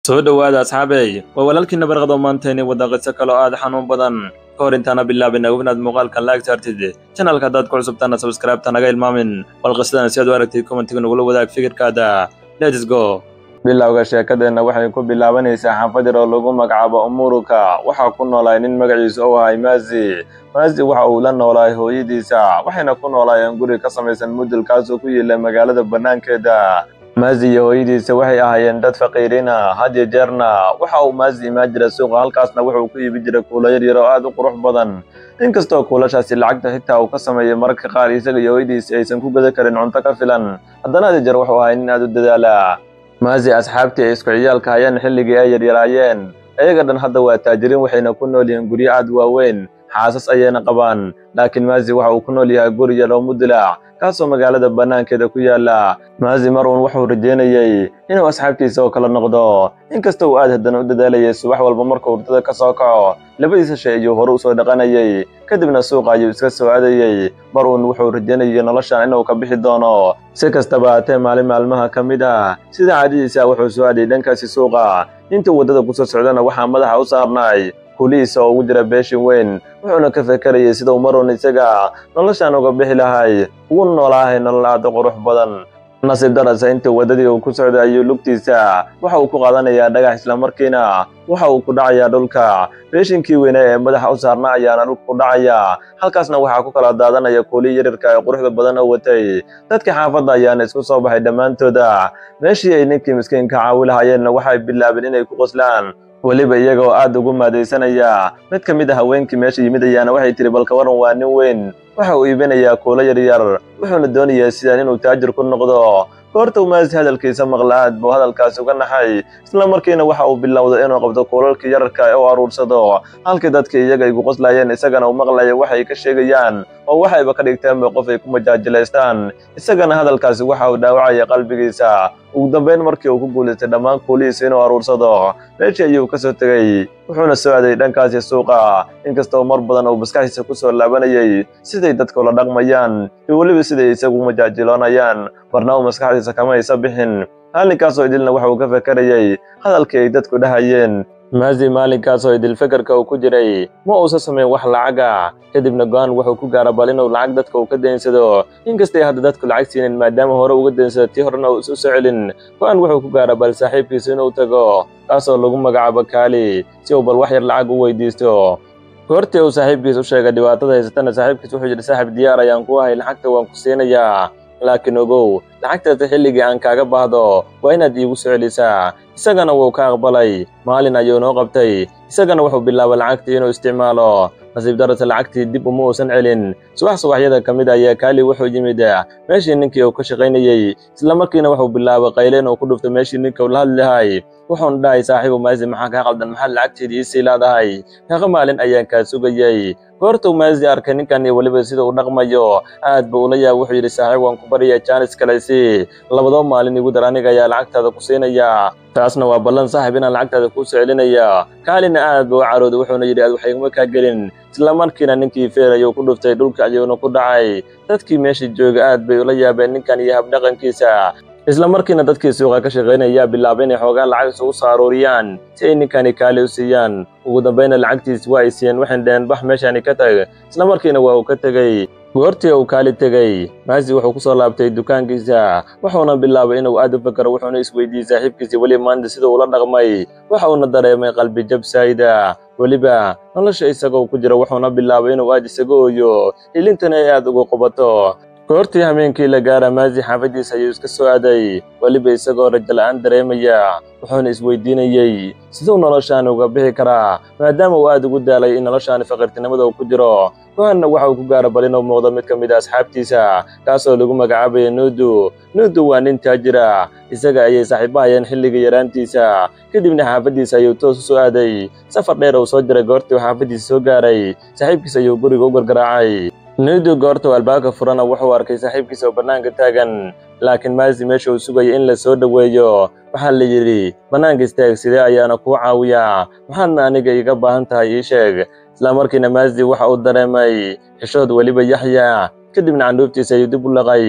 soo dhowaada asxaabey waa walaalkiina barqado maantayni wadda qiso kaloo aad xanuun badan ka hor intaana bilaabin ognaad muuqaalkan laag saartid janalka haddaad ku cusubtaana sabskraibta naga ilmaamin bal qisadan si aad u aragtid kommentiga nagula wadaag fikirkaada lets go bilowga sheekadeenna waxay ku bilaabanaysaa xaafad yar oo lagu magacaabo umuruka waxaa ku noolaay nin magaciisa u ahay maazi maazi waxa uu la noolaay hooyadiisa waxayna ku noolaayeen guri ka samaysan mudul kaasoo ku yiila magaalada bannaankeeda maazi iyo hooyadiisa waxay ahaayeen dad faqiiriina hadiyo jeerna waxa uu maazi imaan jira suuqa halkaasna wuxuu ku iibi jiray kuulo yar yar oo aad u qurux badan inkastoo kuulashaasi lacagta xitaa uu ka sameeyey mararka qaar isaga iyo hooyadiisa aysan ku gada karin cunto ka filan haddana hadiyo jeer wuxuu ahay nin aad u dadaala maazi asxaabtii ay isku ciyaalka hayeen xilligii ay yaryaraayeen iyaga dhan hadda waa taajiriin waxayna ku nool yihiin guryo aad waaweyn xaasas ayayna qabaan laakiin maazi waxa uu ku nool yahay guri yar oo mudulac kaasoo magaalada bannaankeeda ku yaala maazi mar uun wuxuu rajeynayey inuu asxaabtiisa oo kala noqdo inkasta uu aad haddana u dadaalayay subax walba markuu hurdada ka soo kaco labadiisa shay ayuu hore usoo dhaqanayay kadibna suuqa ayuu iska soo aadayey mar uun wuxuu rajeynayay noloshan inuu ka bixi doono si kastaba haatee maalin maalmaha ka mid ah sida caadadiisa wuxuu soo aadayay dhankaasi suuqa intuu waddada kusoo socdana waxaa madaxa u saarnay kulihiisa oo ugu jira beeshin weyn wuxuuna ka fekerayay sidau maruun isaga noloshaan uga bixi lahay ugu noolaahay nolol aad u qurux badan nasiib darasa intii waddadii uu ku socday ayuu lugtiisa waxa uu ku qaadanayaa dhagax islamarkiina waxa uu ku dhacayaa dhulka beeshinkii weyne ee madaxa u saarna ayaana dhulka ku dhacaya halkaasna waxaa ku kala daadanaya kuulii yaryarka ee quruxda badan oo watay dadka xaafadda ayaana isku soo baxay dhammaantooda meeshii ay ninkii miskiinka caawi lahaayeenna waxay bilaabeen inay ku qoslaan weliba iyaga oo aad ugu maadaysanaya mid ka mid a haweenkii meesha yimid ayaana waxay tihi balka waran waa nin weyn waxa uu iibinayaa kuulo yaryar wuxuuna doonayaa sidaan inuu taajir ku noqdo goorta umaasi hadalkiisa maqla aad buu hadalkaasi uga naxay isla markiina waxa uu bilowday inuu qabto kuulalkii yararka ee u aruursado halkii dadkii iyaga ay ku qoslaayeen isagana uu maqlaya waxay ka sheegayaan oo waxayba ka dhigteenba qof ay ku majaajilaystaan isagana hadalkaasi waxa uu dhaawacaya qalbigiisa ugu dambayn markii uu ku guulaystay dhammaan kuulihiisa inuu aruursado meeshii ayuu ka soo tegey wuxuuna soo aaday dhankaasi suuqa inkastoo mar badan uu maskaxdiisa ku soo laabanayay siday dadka ula dhaqmayaan iyo weliba siday isagu majaajiloonayaan marna uu maskaxdiisa kama aysa bixin maalinkaasoo idilna waxa uu ka fekerayay hadalkii ay dadku dhahayeen maazi maalinkaasoo idil fekerka uu ku jiray ma uusa samayn wax lacaga kadibna go-aan wuxuu ku gaara bal inuu lacag dadka uu ka daynsado inkastay hadda dadku lacag siinin maadaama hore uga daynsado tii horena uu isu soo celin go-aan wuxuu ku gaara bal saaxiibkiisa inuu tago kaasoo lagu magacaabo kaali si uu bal wax yar lacag u weydiisto goortii uu saaxiibkiis u sheegay dhibaatada haysatana saaxiibkiis wuxuu yidhi saaxiib diyaar ayaan ku ahay lacagta waan ku siinayaa laakiin ogow lacagtaasi xilligii aan kaaga baahdo waa inaad iigu soo celisaa isagana wuu ka aqbalay maalin ayuu noo qabtay isagana wuxuu bilaabay lacagtii inuu isticmaalo nasiib darase lacagtii dib uma uusan celin subax subaxyada ka mid ayaa kaali wuxuu yimid meeshii ninkii uu ka shaqaynayey isla markiina wuxuu bilaabay qayle inuu ku dhufto meeshii ninka uu la hadlilahay wuxuuna dhahay saaxiibu maazi maxaa kaa qaldan maxaad lacagteedii iisii laadahay meeqa maalin ayaan kaa sugayey goortuu maazi arkay ninkan iyo weliba sida uu dhaqmayo aad buu ula yaab wuxuu yidhi saaxiib waan ku baryaa jaanis kalaysi labadoo maalin igu dar aniga ayaa lacagtaada ku siinaya taasna waa ballan saaxiib inaan lacagtaada kuu soo celinaya kaalina aad buu u carooday wuxuuna yidhi aad waxayguma kaa gelin isla markiina ninkii feer ayuu ku dhuftay dhulka ayuuna ku dhacay dadkii meesha jooga aad bay ula yaabeen ninkan iyo habdhaqankiisa isla markiina dadkii suuqa ka shaqaynaya bilaabay inay xoogaa lacag isugu soo aruuriyaan si ay ninkani kaali u siiyaan ugu dambayna lacagtiis waa ay siiyeen waxayna dhaheen bax meeshani ka tag isla markiina waa uu ka tegey goortii uu kaali tegey maasi wuxuu ku soo laabtay dukaankiisa wuxuuna bilaabay inuu aad u fakero wuxuuna isweydiiyey saaxiibkiisii weliba maanta sida uula dhaqmay waxa uuna dareemay qalbi jab saayida weliba nolosha isagoo ku jira wuxuuna bilaabay inuu aad isaga ooyo ilintana ay aad ugu qubato goortii hameenkii la gaara maazi xaafaddiisa ayuu iska soo aaday weliba isagoo rajo la'aan dareemaya wuxuuna isweydiinayey siduu noloshaan uga bixi karaa maadaama uu aad ugu daalay in noloshaani faqiirtinimada uu ku jiro go-aanna waxa uu ku gaara bal inuu muuqdo mid ka mid a asxaabtiisa kaasoo lagu magacaabaya nuudu nuudu waa nin taajira isaga ayay saaxiibahayeen xilligii yaraantiisa kadibna xaafaddiisa ayuu toos u soo aaday safar dheer uu soo jiray goortii uu xaafaddiisa soo gaaray saaxiibkiisa ayuu guriga u gargaraacay nuudu goortuu albaabka furana wuxuu arkay saaxiibkiisa oo bannaanka taagan laakiin maasi meesha uu sugaya in la soo dhoweeyo waxaa la yidhi bannaanka istaag sidee ayaana kuu caawiyaa maxaadna aniga iiga baahan tahay ii sheeg isla markiina maasi waxa uu dareemay xishood weliba yaxya kadibna candhuuftiisa ayuu dib u laqay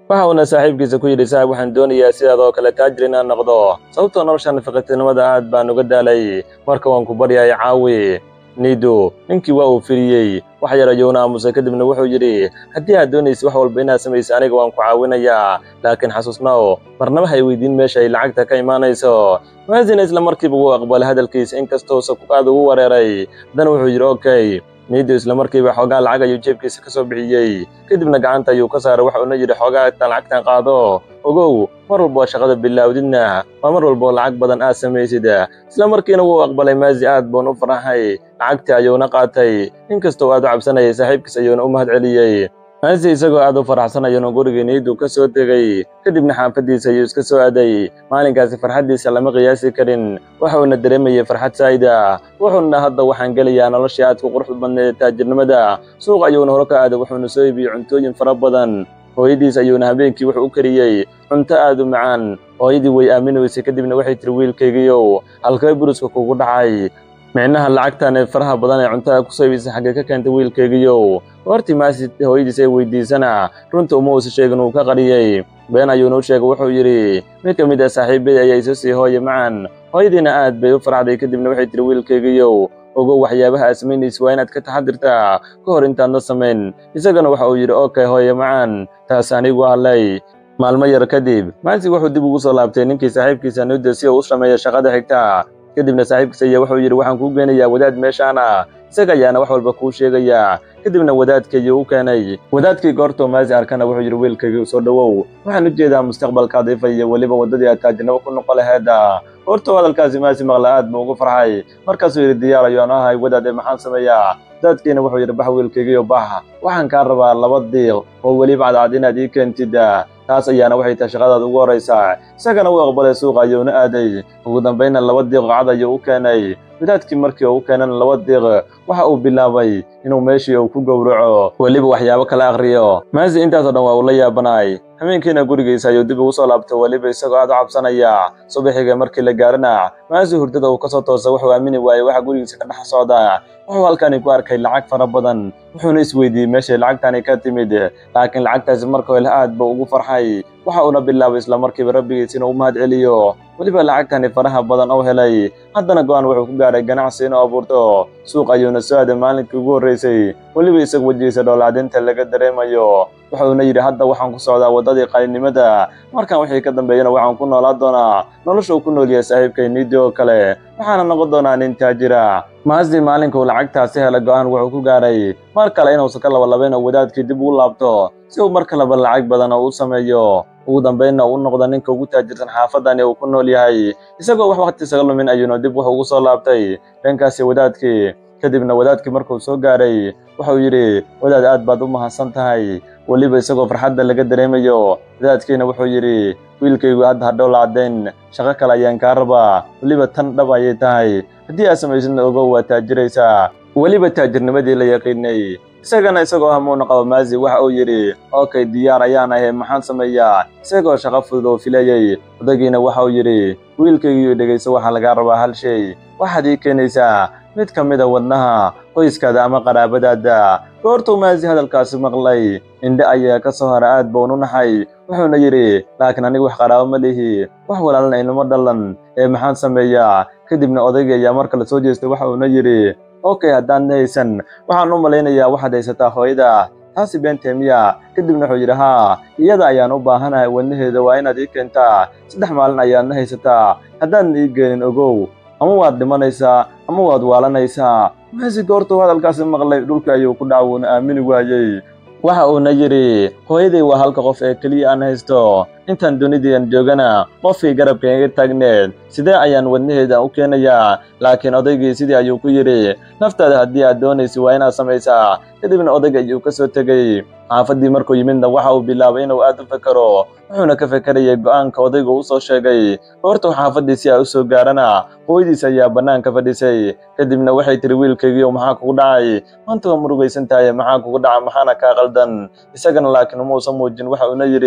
waxa uuna saaxiibkiisa ku yidhi saaxib waxaan doonayaa sidaadoo kale taajir inaan noqdo sababtoo nolosha nafaqitinimada aad baan uga daalay marka waan ku baryahay caawi niidu ninkii waa uu firiyey wax yar ayuuna aamusay kadibna wuxuu yidhi haddii aad doonaysa wax walba inaad samayso aniga waan ku caawinayaa laakiin xasuusnow marnaba hay weydiin meesha ay lacagta ka imaanayso maasina isla markiiba wuu aqbalay hadalkiisa inkastoosa aad ugu wareeray haddana wuxuu yidhi okay niidu isla markiiba xoogaa lacag ayuu jeebkiisa ka soo bixiyey kadibna gacanta ayuu ka saaray waxa uuna yidhi xoogaa tan lacagtan qaado ogow mar walba oo shaqada bilaawdidna waa mar walba oo lacag badan aad samaysid isla markiina wuu aqbalay maasi aad buun u faraxay lacagtii ayuuna qaatay inkastoo aad u cabsanayay saaxiibkiis ayuuna u mahad celiyey maasi isagoo aad u faraxsan ayuuna gurigii niidu ka soo tegey kadibna xaafaddiisa ayuu iska soo aaday maalinkaasi farxaddiisa lama qiyaasi karin waxa uuna dareemayey farxad saa'ida wuxuuna hadda waxaan gelayaa noloshii aad ku quruxda badneed taajirnimada suuq ayuuna hore ka aaday wuxuuna soo iibiyey cuntooyin fara badan hooyadiis ayuuna habeenkii wuxuu u kariyey cunto aad u macaan hooyadii way aamini weysay kadibna waxay tiri wiilkaygiiow halkee buruska kugu dhacay micnaha lacagtan ee faraha badan ee cuntada ku soo iibisay xaggee ka keentay wiilkaygiiow goortii maasi hooyadiis ay weydiisana runta uma uusa sheegin uu ka qariyey been ayuuna u sheegay wuxuu yidhi mid ka mid ah saaxiibadii ayaa isu sii hooye macan hooyadiina aad bay u farxday kadibna waxay tiri wiilkaygiiow ogow waxyaabaha aad samaynaysa waa inaad ka taxadirtaa ka hor intaadna samayn isagana waxa uu yidhi okay hooye macan taas anigu allay maalmo yar kadib maasi wuxuu dib ugu soo laabtay ninkii saaxiibkiisa nuda si uu u sameeyo shaqada xigta kadibna saaxiibkiisa ayaa wuxuu yidhi waxaan kuu geenayaa wadaad meeshaana isaga ayaana wax walba kuu sheegayaa kadibna wadaadkaygii u keenay wadaadkii goortuu maasi arkana wuxuu yidhi wiilkaygii soo dhowow waxaan u jeedaa mustaqbalkaada ifa iyo weliba waddadii aad taajirnimo ku noqo laheeda goortuu hadalkaasi maasi maqla aad buu ugu farxay markaasuu yidhi diyaar ayaan ahay wadaade maxaan sameeyaa wadaadkiina wuxuu yidhi bax wiilkaygiiyo bax waxaan kaa rabaa laba diiq oo weliba cadcad inaad ii keentid taas ayaana waxay tahay shaqadaada ugu horraysaa isagana wuu aqbalay suuqa ayuuna aaday ugu dambaynna laba diiq cad ayuu u keenay wadaadkii markii uu u keenana laba diiq waxa uu bilaabay inuu meeshii uu ku gowraco weliba waxyaabo kala akhriyo maasi intaasoo dhan waa uu la yaabanaay habeenkiina gurigiisa ayuu dib ugu soo laabtay weliba isagoo aad u cabsanaya subaxiga markii la gaarana maasi hurdada uu ka soo toosay wuxuu aamini waayey waxa gurigiisa ka dhex socda wuxuu halkani ku arkay lacag fara badan wuxuuna isweydiiyey meeshay lacagtani ka timid laakiin lacagtaasi marka hole aad buu ugu farxay waxa uuna bilaabay isla markiiba rabbigiis inuu u mahad celiyo weliba lacagtani faraha badan oo helay haddana go'aan wuxuu ku gaaray ganacsi inuu abuurto suuq ayuuna soo aaday maalinkii ugu horraysay weliba isaga wejigiisa dhowlacdinta laga dareemayo wuxuuna yidhi hadda waxaan ku socdaa waddadii qalinimada markan wixii ka dambeeyana waxaan ku noolaa doonaa nolosha uu ku nool yahay saaxiibkay niidi oo kale waxaana noqon doonaa nin taajira maasi maalinkuu lacagtaasi hela go'aan wuxuu ku gaaray mar kale inuusan ka labalabayn oo wadaadkii dib ugu laabto si uu mar kaleba lacag badan oo u sameeyo ugu dambaynna uu noqdo ninka ugu taajirsan xaafadani uu ku nool yahay isagoo wax waqti isaga lumin ayuuna dib wuxuu ugu soo laabtay dhankaasi wadaadkii kadibna wadaadkii markuu soo gaaray wuxuu yidhi wadaad aad baad u mahadsan tahay weliba isagoo farxadda laga dareemayo wadaadkiina wuxuu yidhi wiilkaygu hadda hadhow lacdayn shaqo kale ayaan kaa rabaa weliba tan dhab ayay tahay haddii aad samaysidna ogow waa taajiraysaa weliba taajirnimadii la yaqiinay isagana isagoo hamuuna qabo maasi waxa uu yidhi okay diyaar ayaan ahay maxaan sameeyaa isagoo shaqo fudud oo filayey odagiina waxa uu yidhi wiilkaygiiyo dhegayso waxaa lagaa rabaa hal shay waxaad ii keenaysaa mid ka mid a wadnaha qoyskaada ama qaraabadaada goortuu maasi hadalkaasi maqlay indhe ayaa ka soo hara aad buun u naxay wuxuuna yidhi laakiin anigu wax qaraabo ma lihi wax walaalna inama dhalan ee maxaan sameeyaa kadibna odayga ayaa mar kale soo jeestay waxa uuna yidhi okay haddaan haysan waxaan u malaynayaa waxaad haysataa hooyada taasi beentee miya kadibna wuxuu yidhi haa iyada ayaan u baahanahay wadnaheeda waa inaad ii keentaa saddex maalin ayaadna haysataa haddaadan ii geenin ogow ama waad dhimanaysaa ama waad waalanaysaa maasi goortuu hadalkaasi maqlay dhulka ayuu ku dhaca wuuna aamini waayey waxa uuna yidhi hooyaday waa halka qof ee keliya aan haysto intaan dunidiian joogana qofkii garabka iga taagneed sidee ayaan wadnaheeda u keenayaa laakiin odaygii sidii ayuu ku yidhi naftaada haddii aad doonaysa waa inaad samaysaa kadibna odayga ayuu ka soo tegey xaafaddii markuu yimidna waxa uu bilaabay inuu aad u fekero wuxuuna ka fekerayay go'aanka odaygu u soo sheegay goortuu xaafaddii si ay u soo gaarana hooyadiis ayaa bannaanka fadhisay kadibna waxay tiri wiilkaygiiyo maxaa kugu dhacay maanta waa murugaysan tahay maxaa kugu dhaca maxaana kaa qaldan isagana laakiin umuusan muujin waxa uuna yidhi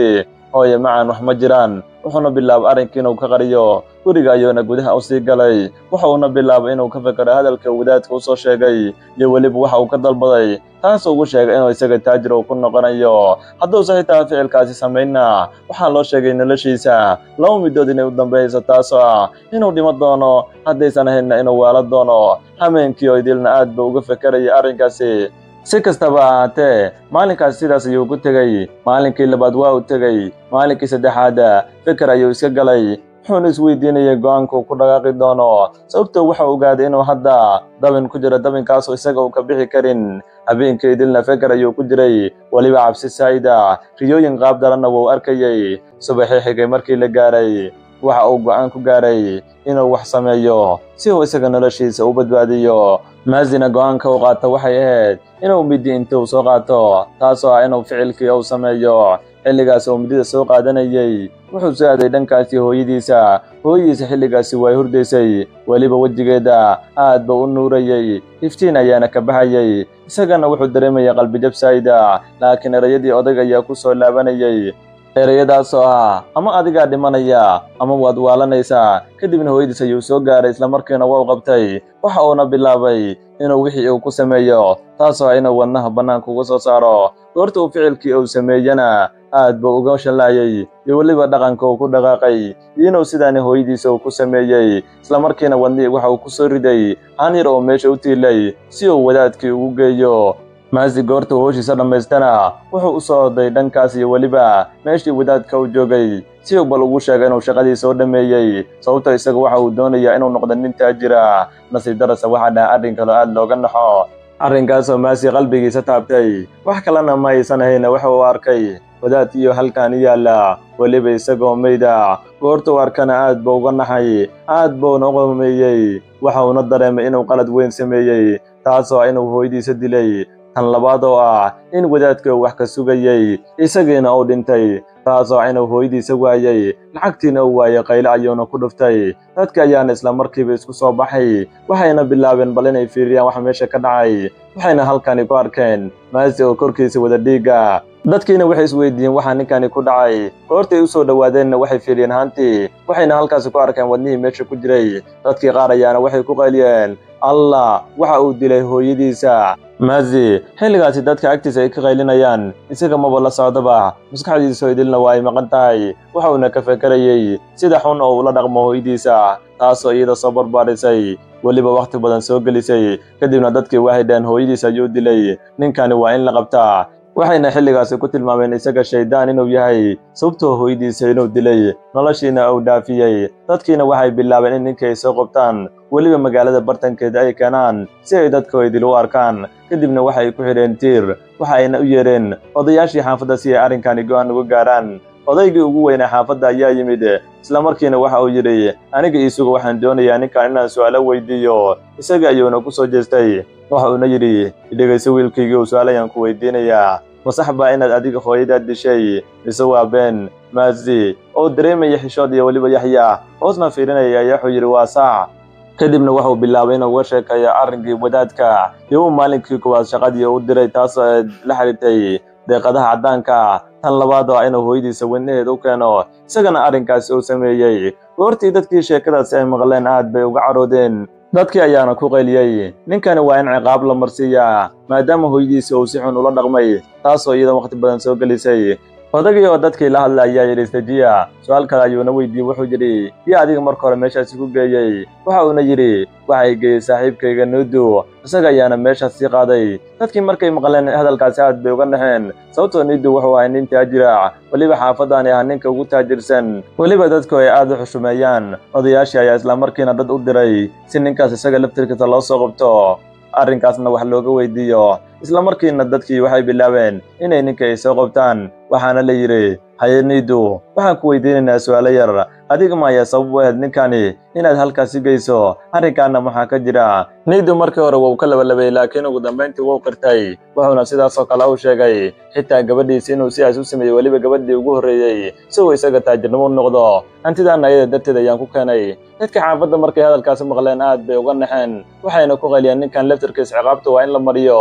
hooye macaan wax ma jiraan wuxuuna bilaabay arrinkii inuu ka qariyo guriga ayuuna gudaha u sii galay waxa uuna bilaabay inuu ka fekero hadalka wadaadka u soo sheegay iyo weliba waxa uu ka dalbaday taasuu ugu sheegay inuu isaga taajir uu ku noqonayo hadduuse xitaa ficilkaasi samaynna waxaa loo sheegay noloshiisa laba middood inay u dambayso taasoo ah inuu dhimo doono haddaysan ahaynna inuu waalo doono hameenkii oo idilna aad buu uga fekerayay arrinkaasi si kastaba ahaatee maalinkaas sidaas ayuu ku tegey maalinkii labaad waa u tegey maalinkii saddexaad feker ayuu iska galay wuxuuna isweydiinayay go-aankuu ku dhaqaaqi doono sababtoo wuxuu ogaaday inuu hadda dabin ku jiro dabinkaasoo isaga uu ka bixi karin habeenkii idilna feker ayuu ku jiray weliba cabsi saa'ida riyooyin qaab daranna wuu arkayey subaxii xigay markii la gaaray waxa uu go'aan ku gaaray inuu wax sameeyo si uu isaga noloshiisa u badbaadiyo maasina go'aanka uu qaato waxay ahayd inuu midi intuu soo qaato taasoo ah inuu ficilkii uu sameeyo xilligaas uu midida soo qaadanayey wuxuu soo aaday dhankaasi hooyadiisa hooyadiisa xilligaasi way hurdaysay weliba wejigeeda aad buu u nuurayey iftiin ayaana ka baxayey isagana wuxuu dareemayay qalbijab saa'ida laakiin erayadii odag ayaa ku soo laabanayay ereyadaasoo ah ama adigaa dhimanaya ama waad waalanaysaa kadibna hooyadiis ayuu soo gaaray islamarkiina waa u qabtay waxa uuna bilaabay inuu wixii uu ku sameeyo taasoo ah inuu wadnaha bannaanka uga soo saaro goorta uu ficilkii uu sameeyena aad buu uga shallaayey iyo weliba dhaqanka uu ku dhaqaaqay iyo inuu sidaani hooyadiisa uu ku sameeyey islamarkiina wadnihii waxa uu ku soo riday haan yar oo meesha u tiilay si uu wadaadkii ugu geeyo maasi goorta uu howshiisa dhammaystana wuxuu u soo oday dhankaas iyo weliba meeshii wadaadka u joogay si uu bal ugu sheegay inuu shaqadiisa u dhammeeyey sababtoo isaga waxa uu doonayaa inuu noqdo nin taajira nasiib darasa waxaa dhaha arrin kaloo aad looga naxo arrinkaasoo maasi qalbigiisa taabtay wax kalena ma aysan ahayna waxa uu arkay wadaad iyo halkaani yaalla weliba isagoo mayda goortuu arkana aad buu uga naxay aad buuna u qomeeyey waxa uuna dareemay inuu qalad weyn sameeyey taasoo inuu hooyadiisa dilay tan labaad oo ah in wadaadka uu wax ka sugayey isagiina uu dhintay taasoo inuu hooyadiisa waayey lacagtiina uu waayey qayle ayuuna ku dhuftay dadka ayaana isla markiiba isku soo baxay waxayna bilaabeen bal inay fiiriyaan wax meesha ka dhacay waxayna halkani ku arkeen maasi oo korkiisa wada dhiiga dadkiina waxay isweydiiyeen waxaa ninkani ku dhacay goortay u soo dhowaadeenna waxay fiiriyeen hantii waxayna halkaasi ku arkeen wadnihii meesha ku jiray dadkii qaar ayaana waxay ku qayliyeen allah waxa uu dilay hooyadiisa maasi xilligaasi dadka agtiisa ay ka qaylinayaan isaga maba la socdaba maskaxdiisoo idilna waa ay maqan tahay waxa uuna ka fekerayey sida xun oo ula dhaqmo hooyadiisa taasoo iyada soo barbaarisay weliba wakhti badan soo gelisay kadibna dadkii waxay dhaheen hooyadiisa ayuu dilay ninkani waa in la qabtaa waxayna xilligaasi ku tilmaameen isaga shayddaan inuu yahay sababtoo hooyadiisa inuu dilay noloshiina uu dhaafiyey dadkiina waxay bilaabeen in ninkii ay soo qabtaan weliba magaalada bartankeeda ay keenaan si ay dadku idil u arkaan kadibna waxay ku xidheen tiir waxa ayna u yeedheen odayaashii xaafadda si ay arrinkani go'aan uga gaaraan odaygii ugu weynaa xaafadda ayaa yimid isla markiina waxa uu yidhi aniga iisuga waxaan doonayaa ninkan inaan su'aalo weydiiyo isaga ayuuna ku soo jeestay waxa uuna yidhi idhegayso wiilkaygii uu su'aal ayaan ku weydiinayaa masax baa inaad adiga hooyadaad dishay mise waa been maasi oo dareemaya xishood iyo weliba yaxya hoosna fiirinaya ayaa wuxuu yidhi waa saac kadibna wuxuu bilaabay inuu uga sheekeeyo arrinkii wadaadka iyo uu maalinkii kuwaad shaqadii u diray taasoo la xidhiirtay deeqadaha caddaanka tan labaad oo ah inuu hooyadiisa wadnaheed u keeno isagana arrinkaasi uu sameeyey goortii dadkii sheekadaasi ay maqleen aad bay uga caroodeen dadkii ayaana ku qayliyey ninkani waa in ciqaab la marsiiyaa maadaama hooyadiisa uu si xun ula dhaqmay taasoo iyada wakhti badan soo gelisay odagii oo dadkii la hadla ayaa yidhi istajiya su-aal kale ayuuna weydiiyey wuxuu yidhi yaa adiga marka hore meeshaasi ku geeyey waxa uuna yidhi waxay geeyey saaxiibkayga nuudu isaga ayaana meeshaas sii qaaday dadkii markay maqleen hadalkaasi aad bay uga naxeen sababtoo nuudu wuxuu ahay nin taajira weliba xaafaddaani ah ninka ugu taajirsan weliba dadku ay aad u xushumeeyaan odayaashii ayaa islamarkiina dad u diray si ninkaas isaga laftirkiisa loo soo qabto arrinkaasna wax looga weydiiyo isla markiina dadkii waxay bilaabeen inay ninka ay soo qabtaan waxaana la yidhi haye niidu waxaan ku weydiinaynaa su'aalo yar adiga maayaa sabab u ahayd ninkani inaad halkaasi geyso arrinkaana maxaa ka jira niidu markii hore wuu ka labalabayey laakiin ugu dambayntii wuu qirtay wuxuuna sidaasoo kale u sheegay xitaa gabadhiisi inuu sidaas u sameeyey weliba gabadhii ugu horreeyey si uu isaga taajirnimo u noqdo hantidaana ayada darteed ayaan ku keenay dadka xaafadda markay hadalkaasi maqleen aad bay uga naxeen waxayna ku qayliyeen ninkan laftarkiis ciqaabta waa in la mariyo sababto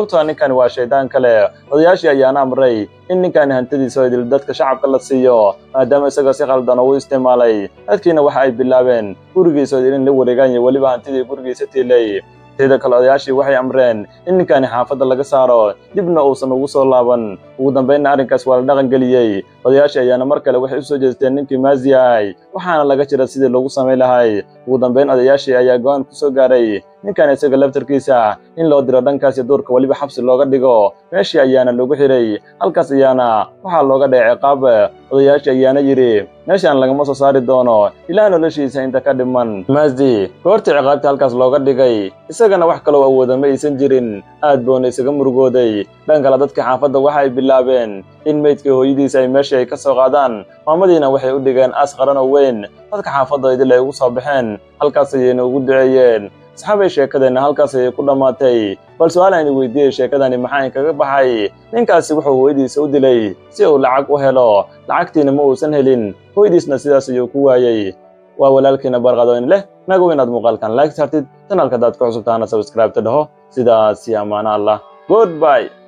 sababtoo ninkani waa shaydaan kale odayaashii ayaana amray in ninkani hantidiisa oo idil dadka shacabka la siiyo maadaama isagoo si qaldan ugu isticmaalay dadkiina waxa ay bilaabeen gurigiisa oo idil in la wareegaan iyo weliba hantidii gurigiisa tiilay teeda kale odayaashii waxay amreen in ninkani xaafadda laga saaro dibna uusan ugu soo laaban ugu dambaynna arrinkaas waa la dhaqan geliyey odayaashii ayaana mar kale waxay u soo jeesteen ninkii maasiyahay waxaana laga jira sidii loogu samayn lahay ugu dambayn odayaashii ayaa go-aan ku soo gaaray ninkan isaga laftarkiisa in loo diro dhankaasi duurka weliba xabsi looga dhigo meeshii ayaana lagu xiray halkaas ayaana waxaa looga dhacay ciqaab odayaashii ayaana yidhi meeshaan lagama soo saari doono ilaa noloshiisa inta ka dhiman maasdi goortii ciqaabtii halkaas looga dhigay isagana wax kaloo awooda ma aysan jirin aad boona isaga murugooday dhan kale dadkii xaafadda waxa ay bilaabeen in meydkii hooyadiisa ay meeshii ay ka soo qaadaan maamadiina waxay u dhigeen aas qaran oo weyn dadka xaafadda idil ay ugu soo baxeen halkaas ayayna ugu duceeyeen asxaabay sheekadeenna halkaas ayay ku dhammaatay bal su-aal aynu weydiiyey sheekadani maxaa inkaga baxay ninkaasi wuxuu hooyadiisa u dilay si uu lacag u helo lacagtiina ma uusan helin hooyadiisna sidaas ayuu ku waayey waa walaalkiina barqadoyn leh nagu inaad muuqaalkan like saartid janalka hadaad ku cusubtaana sabskraibta dhaho sidaasi ammaano allah good by